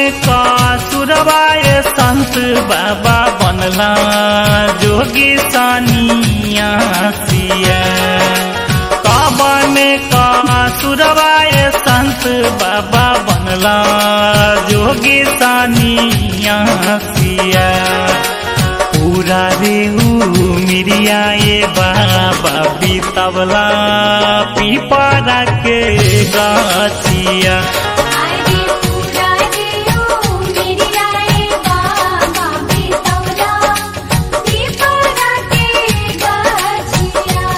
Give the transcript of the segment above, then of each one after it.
का सुरवाय संत बाबा बनला जोगी सानिया सिया काबन का सुरवाय संत बाबा बनला जोगी सानिया सिया पूरा रेहू मिरिया ये बाबा बीतवला पीपरा के गाछिया आरे पूरा देओ मेरी आए बाबा बितौला दीपरा के गाछिया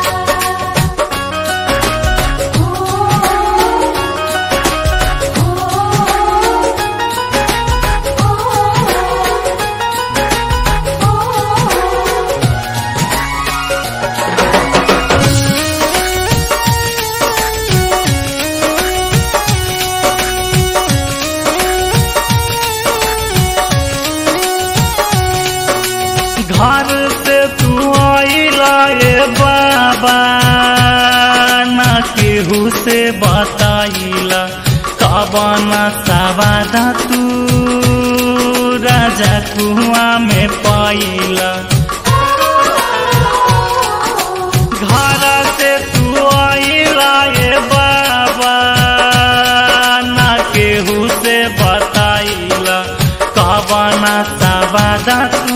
ओ ओ ओ घर से तू आइला ये बाबा ना केहू से बताइला कबना सवादा तू राजा कुआ में पाइला घर से तू आइला ये बाबा ना केहू से बताइला कबना सवादा तू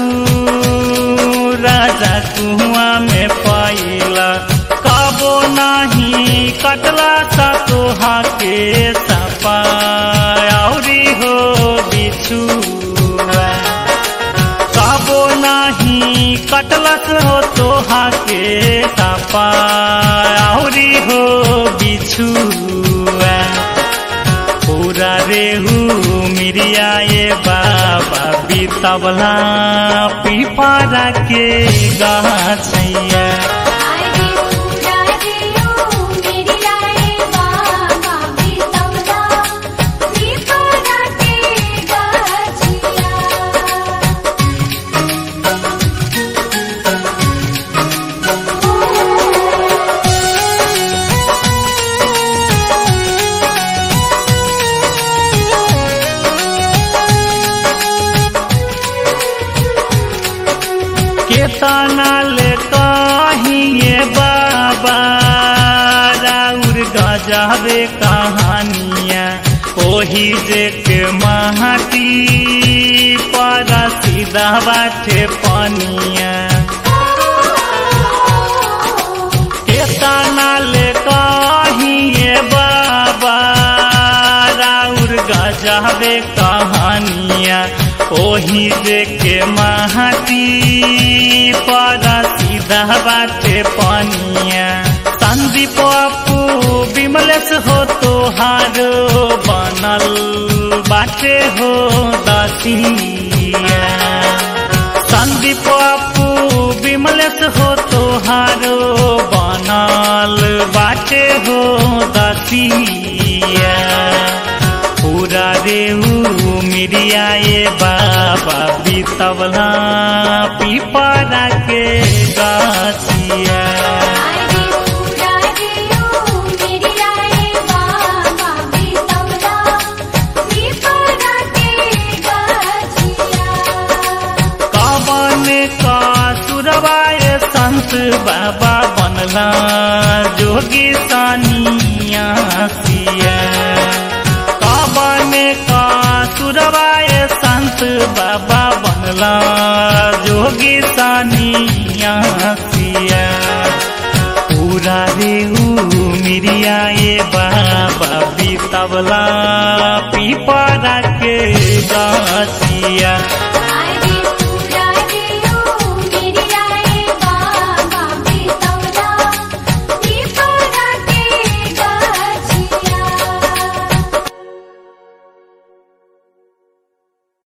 राजा कुआ में पाइला कबो नाही कटला सा तोहा के सपा औरी हो बिछुआ काबो नाही कटलस हो तोहा के सपा औरी हो बिछुआ पूरा रेहू मिरिया ये बाबा बीतवला पीपरा के गाछैया आरे पूरा देओ मेरी आए बाबा बितौला दीपरा के गाछिया केतना ले कहिए बाबा राउर गजाबे कहानिया ओही जे के महती पर सीधा बाटे पनिया केतना ले कहिए बाबा राउर गजाबे कहानिया ओही जे के महती पर सीधा बाटे पनिया संदीप अपू विमलेश हो तोहारो बनल बाटे हो दसिया संदीप अपू विमलेश हो तोहारो बनल बाटे हो दसिया पूरा रेऊ मिरिया ये बाबा बीतवला पीपरा के गाछिया आरे पूरा देओ मेरी आए बाबा बितौला दीपरा के गाछिया कवन का सुरवाय संत बाबा बनला जोगी सानिया सिया कवन का सुरवाय संत बाबा बनला जोगी सानिया सिया पूरा रेऊ मिरिया ये बाबा बीतवला पीपरा के गाछिया